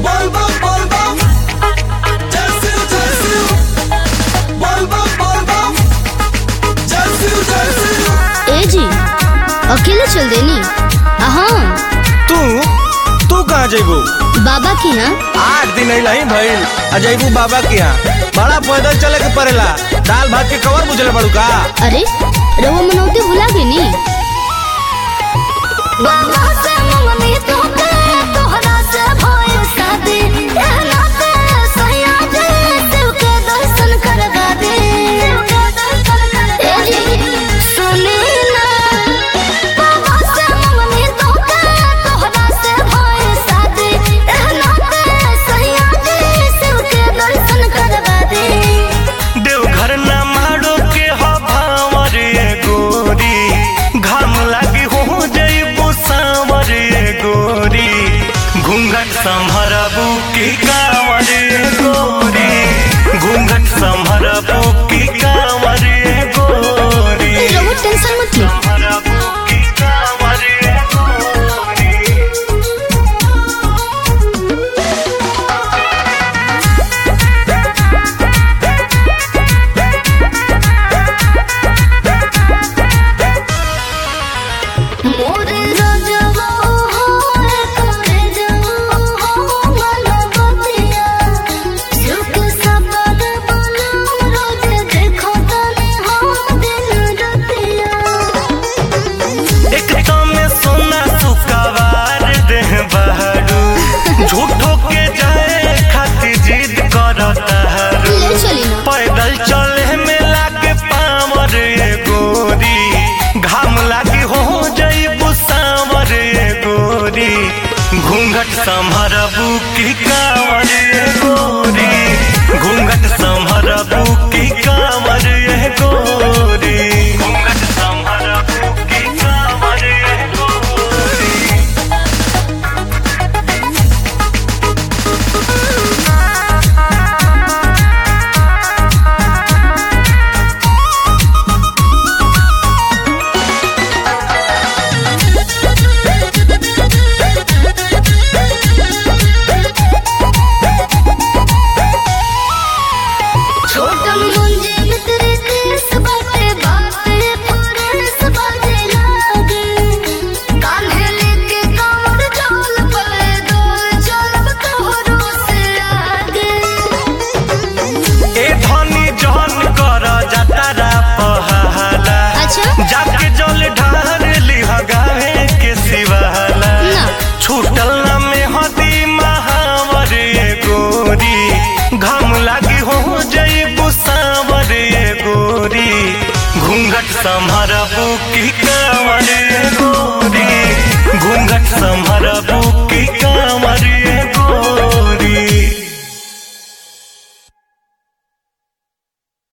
Volvo, Volvo. Jazzu, Jazzu. Volvo, Volvo. Jazzu, Jazzu. ए जी अकेले चल देनी हाँ तू तू कहाँ जइबू बाबा की यहाँ आठ दिन नहीं भइल आ जइबू बाबा के यहाँ बड़ा पैदल चले के पड़ेला दाल भात के कवर बुझले बड़ू का अरे रहुआ मनौती भुला गई नी देवघर ना मारो के हो भावर ये गोरी घाम लागी हो जइबू सांवर ये गोरी घूंघट संभरबू की कांवर ये गोरी घूंघट संभरबू की कांवर ये गोरी रहुआ टेंशन मत ली संभरबू की कांवर ये गोरी मोरे राजवा हो करे जाओ हो मन बतिया सुख सबद बना रोज देखो तने हो दिन रतिया एक तो में सोना सुकवार देह बहरू झूठो के जाए खातिर जिद करता हरू ले चली ना पैदल चले में लागे पावर ये गोरी घाम लागी हो जइबू सांवर ये गोरी घूंघट संभरबू की कांवर ये गोरी घूंघट संभरबू की कांवर ये गोरी घूंघट संभरबू की कांवर ये गोरी छोटन मुंजे में तेरे केस बाटे बाटे फुरेस बाजे लागे कान्हे लेके कांवर चोल पले डोल चलब तोहरो से आगे ए धनी जहन कर जतारा पहाला अच्छा जाके जल ढार लिह गावे के सिवाला ना। छूटल ना में हदी महावर ये गोरी घाम लागी हो जइबू सांवर ये गोरी घूंघट संभरबू की कांवर ये गोरी घूंघट संभरबू